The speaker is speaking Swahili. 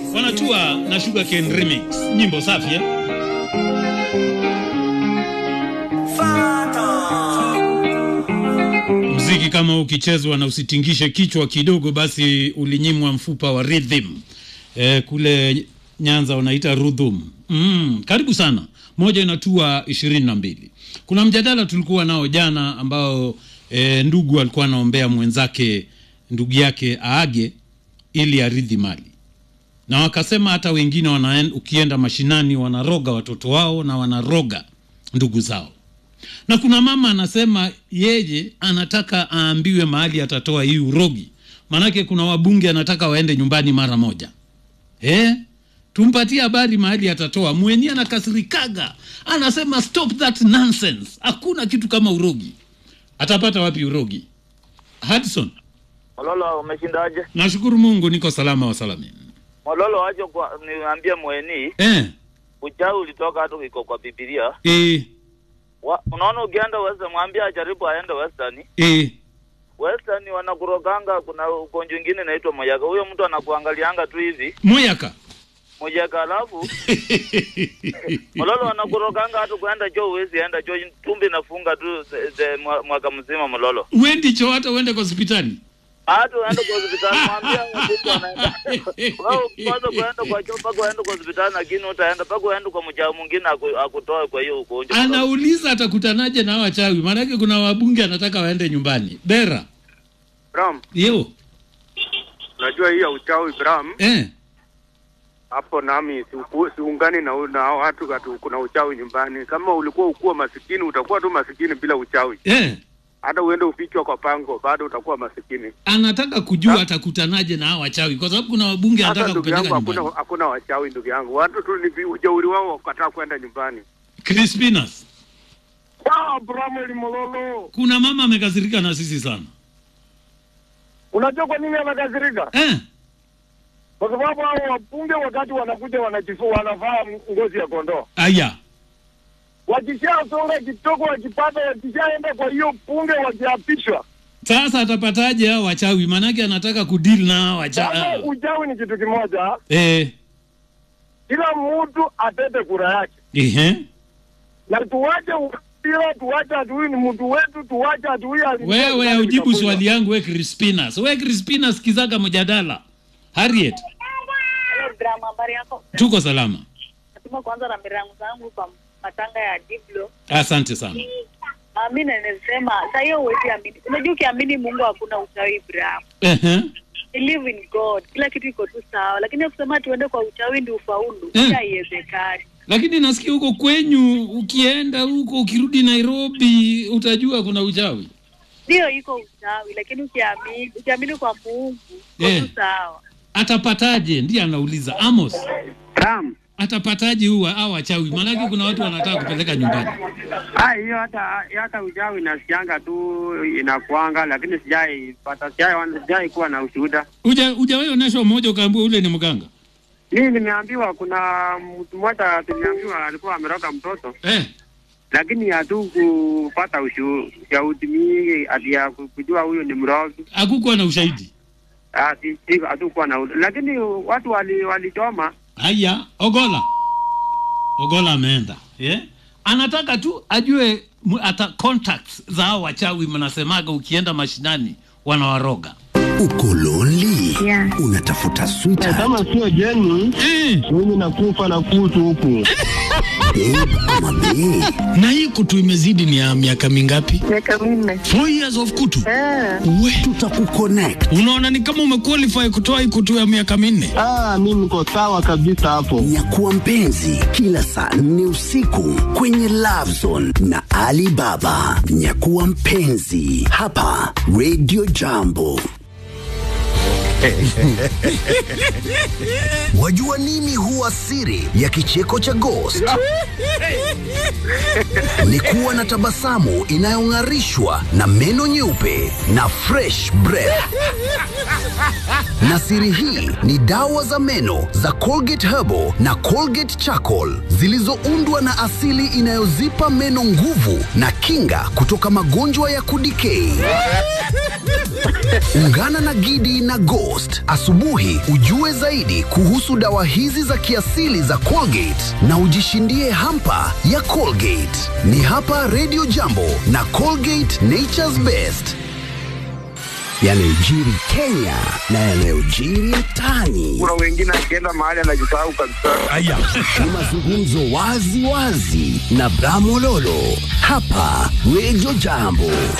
wanatua na Sugarcane Remix, nyimbo safi eh? Mziki kama ukichezwa na usitingishe kichwa kidogo, basi ulinyimwa mfupa wa rhythm. E, kule Nyanza wanaita rudhum. Mm, karibu sana. Moja inatua ishirini na mbili. Kuna mjadala tulikuwa nao jana ambao e, ndugu alikuwa anaombea mwenzake ndugu yake aage ili aridhi mali, na wakasema hata wengine wanaen, ukienda mashinani wanaroga watoto wao na wanaroga ndugu zao na kuna mama anasema yeye anataka aambiwe mahali atatoa hii urogi, maanake kuna wabunge anataka waende nyumbani mara moja eh? Tumpatie habari mahali atatoa. Mwenye anakasirikaga anasema stop that nonsense, hakuna kitu kama urogi. Atapata wapi urogi? Hudson, Mololo, umeshindaje? nashukuru Mungu niko salama wa salamini. Mololo, wacha kwa niambie mweni, Eh, uchawi ulitoka hata iko kwa Biblia. eh, Wa, unaona ukienda Western, mwambie ajaribu aende Western. eh. Western wanakuroganga, kuna ugonjwa mwingine inaitwa moyaka. Huyo mtu anakuangalianga tu hivi Moyaka moyaka, alafu Mololo wanakuroganga hata kuenda choo huwezi enda choo, tumbi inafunga tu the- the mwa- mwaka mzima Mololo. uendi choo hata uende kwa hospitali Hata uende kwa hospitali mwambie mtu anaenda. Wewe kwanza kuenda kwa choo mpaka uende kwa hospitali, lakini utaenda mpaka uende kwa mjao mwingine aku- akutoe kwa hiyo ugonjwa. Mololo. anauliza atakutanaje na wachawi, maanake kuna wabunge anataka waende nyumbani. Bera Bram, yo unajua hii ya uchawi Bram, eh. hapo nami siuku- siungani na, na hao watu katu kuna uchawi nyumbani. Kama ulikuwa ukuwa masikini utakuwa tu masikini bila uchawi. Eh. Hata uende ufichwa kwa pango bado utakuwa masikini. anataka kujua atakutanaje na hao wachawi, kwa sababu kuna wabunge Hata anataka ndugu yangu kupeleka hakuna nyumbani. hakuna wachawi ndugu yangu. Watu tu ni vi- ujeuri wao wakataa kwenda nyumbani. Crispinas, Ah, Bramweli Mololo, kuna mama amekasirika na sisi sana unajua kwa nini amekasirika? eh. Kwa sababu hao wabunge wakati wanakuja wanajifua, wanavaa ngozi ya kondoo, Aya, wakishasonga kidogo, wakipata, wakishaenda kwa hiyo bunge, wakiapishwa. sasa atapataje hao wachawi? Maanake anataka kudeal na hao Sasa wachawi uchawi ni kitu kimoja, eh. kila mtu atete kura yake, Ehe. na tuwache ukabila, tuwache adui ni mtu wetu, tuwache adui aliingia Wewe ndani ujibu vikakuja. swali yangu we Crispinas. We Crispinas, kizaga mjadala. Harriet, Hello, Bram, habari yako? tuko salama. Natuma kwanza rambirangu zangu kwa matanga ya Diblo. Asante sana. Uh, mi nasema saa hiyo huwezi amini. Unajua ukiamini Mungu hakuna uchawi Bram. Ehe. Believe in God, kila kitu iko tu sawa, lakini kusema tuende kwa uchawi ndi ufaulu Eh. mm. haiwezekani. Lakini nasikia huko kwenyu, ukienda huko ukirudi Nairobi utajua kuna uchawi. Ndio iko uchawi, lakini ukiamini ukiamini kwa Mungu iko Eh. tu sawa. Atapataje? Ndiye anauliza Amos. Bram, atapataje huwa au wachawi? Maanake kuna watu wanataka kupeleka nyumbani. ah hiyo hata hata uchawi nasikianga tu inakuanga lakini sijai pata sijai sijai kuwa na ushuhuda. Uja hujawahi onyeshwa mmoja ukaambiwa ule ni mganga Mimi nimeambiwa kuna mtu mmoja tuliambiwa alikuwa ameroga mtoto eh? lakini hatukupata ushu- ushahidi mingi ati ya ku- kujua huyo ni mrogi. Hakukuwa na ushahidi. Ah, si- si- hatukuwa na u- lakini watu wali walichoma Haya, Ogola, Ogola ameenda yeah? Anataka tu ajue mu- ata contacts za hao wachawi, mnasemaga ukienda mashinani wanawaroga Uko lonely? Yeah. Unatafuta sweetheart, Kama sio jeni, eh. mimi nakufa na kutu huku. babe ama bae? na hii kutu imezidi ni ya miaka mingapi? Miaka minne. Four years of kutu. We, Tutakuconnect. unaona ni kama umequalify kutoa hii kutu ya miaka minne. Ah, mimi niko sawa kabisa hapo. Nyakuwa mpenzi kila saa nne usiku kwenye Love Zone na Ali Baba. Nyakuwa mpenzi hapa Radio Jambo. Wajua nini huwa siri ya kicheko cha Ghost? Ni kuwa na tabasamu inayong'arishwa na meno nyeupe na fresh breath. Na siri hii ni dawa za meno za Colgate Herbal na Colgate Charcoal zilizoundwa na asili inayozipa meno nguvu na kinga kutoka magonjwa ya kudikei. Ungana na Gidi na Ghost asubuhi ujue zaidi kuhusu dawa hizi za kiasili za Colgate na ujishindie hampa ya Colgate. Ni hapa Radio Jambo na Colgate Nature's Best yanayojiri Kenya na yanayojiri mtaani. Kuna wengine akienda mahali anajisahau kabisa. Aya. Ni mazungumzo wazi wazi na Bramololo hapa Radio Jambo.